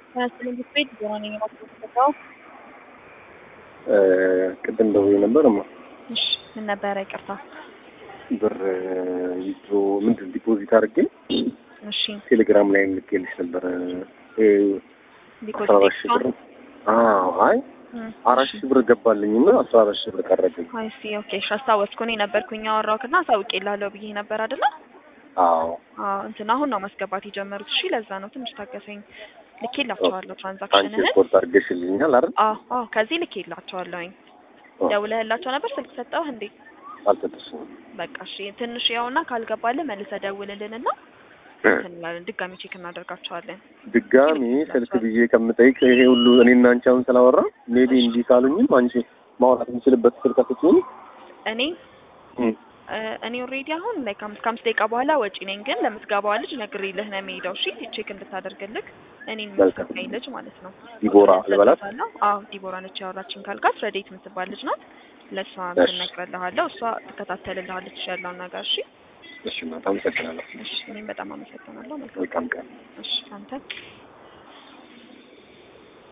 ትምህርት ቤት ሆነ የማስገባው ቅድም ደውዬ ነበር እማ እሺ ምን ነበረ? ይቅርታ ብር ዊዝድሮ ምንድን ዲፖዚት አድርጌ እሺ ቴሌግራም ላይ ልኬልሽ ነበረ አስራ አራት ሺህ ብር አዎ አይ አራት ሺህ ብር ገባልኝ እና አስራ አራት ሺህ ብር ቀረብኝ አይ ሲ ኦኬ እሺ አስታወስኩ እኔ ነበርኩኝ ያወራሁትና አሳውቄልሃለሁ ብዬ ነበር አይደለ አዎ አዎ እንትን አሁን ነው ማስገባት የጀመሩት እሺ ለዛ ነው ትንሽ ታገሰኝ ልኬላቸዋለሁ አንቺ ትራንዛክሽንህን ስፖርት አድርገሽልኛል አይደል አዎ አዎ ከዚህ ልኬላቸዋለሁኝ ደውለህላቸው ነበር ስልክ ሰጠሁህ እንዴ አልሰጠሽኝም በቃ እሺ ትንሽ ያውና ካልገባልህ መልሰህ ደውልልንና እንትን እንላለን ድጋሚ ቼክ እናደርጋቸዋለን ድጋሚ ስልክ ብዬ ከምጠይቅ ይሄ ሁሉ እኔና አንቺ አሁን ስላወራ ሜቢ እንዲህ ካሉኝም አንቺ ማውራት የምችልበት ስልክ አትችይም እኔ እኔ ኦልሬዲ አሁን ላይ ከአምስት ከአምስት ደቂቃ በኋላ ወጪ ነኝ፣ ግን ለምትገባዋ ልጅ ነግሬልህ ነው የሚሄደው። እሺ ቼክ እንድታደርግልህ እኔን የምትሰጠኝ ልጅ ማለት ነው። ዲቦራ ልበላት? ሰጥቻታለሁ። አዎ ዲቦራ ነች ያወራችን ካልካት ረዴት የምትባል ልጅ ናት። ለእሷ እሺ። እነግርልሃለሁ። እሷ ትከታተልልሃለች ያለውን ነገር። እሺ እሺ እናት አመሰግናለሁ እሺ። እኔም በጣም አመሰግናለሁ። መልካም መልካም ቀን እሺ አንተ